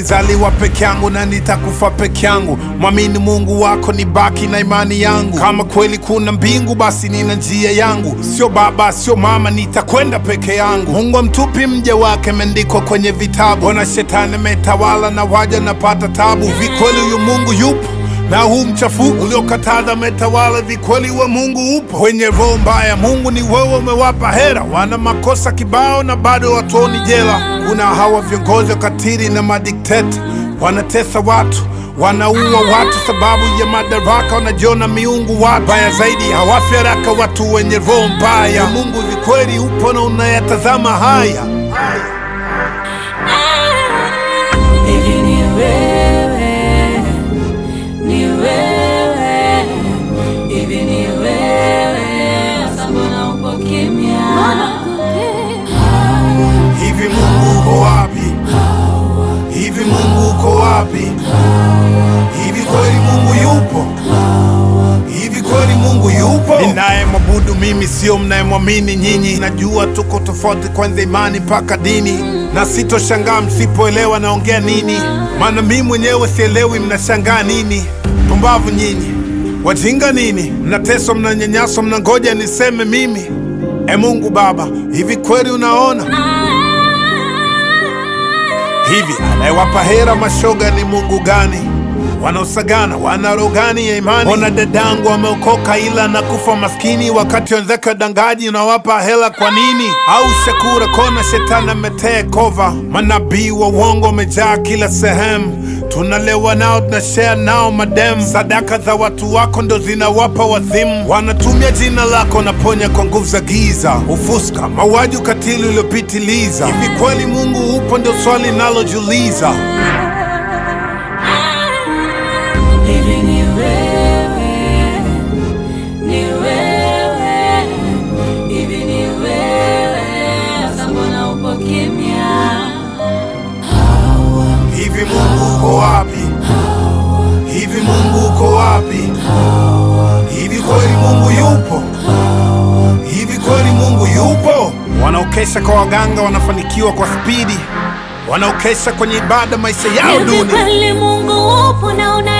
nimezaliwa peke yangu na nitakufa peke yangu. Mwamini Mungu wako, ni baki na imani yangu. Kama kweli kuna mbingu, basi nina njia yangu. Sio baba, sio mama, nitakwenda peke yangu. Mungu amtupi mja wake, imeandikwa kwenye vitabu. Ona shetani ametawala na waja napata tabu. Vikweli huyu Mungu yupo na huu mchafuko uliokataza metawala, vikweli wa Mungu upo. Wenye roho mbaya, Mungu ni wewe, umewapa hera. Wana makosa kibao na bado watuoni jela. Kuna hawa viongozi wakatili na madikteta, wanatesa watu wanaua watu sababu ya madaraka, wanajiona miungu. Watu baya zaidi hawafi haraka, watu wenye roho mbaya. Mungu vikweli upo na unayatazama haya. Hivi ni wewe, ni wewe, hivi ni wewe, sasa mbona uko kimya? Hivi Mungu uko wapi? Hivi Mungu uko wapi? Hivi kweli Mungu yupo? Hivi kweli Mungu yupo? Ninayemwabudu mimi sio mnayemwamini nyinyi. Najua tuko tofauti kwanza imani mpaka dini, na sitoshangaa msipoelewa naongea nini, maana mimi mwenyewe sielewi mnashangaa nini. Pumbavu nyinyi, wajinga nini, mnateswa, mnanyanyaswa, mnangoja niseme mimi. E Mungu Baba, hivi kweli unaona hivi anayewapa hera mashoga ni Mungu gani? Wanaosagana wana roho gani ya imani? Ona dadangu ameokoka ila nakufa maskini, wakati wenzake wadangaji unawapa hela kwa nini? Au Shakura kona shetani ametee kova, manabii wa uongo wamejaa kila sehemu, tunalewa nao tunashare nao madem, sadaka za watu wako ndo zinawapa wazimu, wanatumia jina lako wanaponya kwa nguvu za giza, ufuska, mauaji, ukatili uliopitiliza. Hivi kweli Mungu upo? Ndio swali nalojiuliza. Hivi ni wewe, ni wewe, hivi ni wewe, sasa mbona uko kimya? Hivi Mungu uko wapi? Hivi Mungu uko wapi? Hivi kweli Mungu yupo? Hivi kweli Mungu yupo? Wanaokesha kwa waganga wanafanikiwa kwa spidi, wanaokesha kwenye ibada maisha yao Hivi duni. kweli Mungu upo na una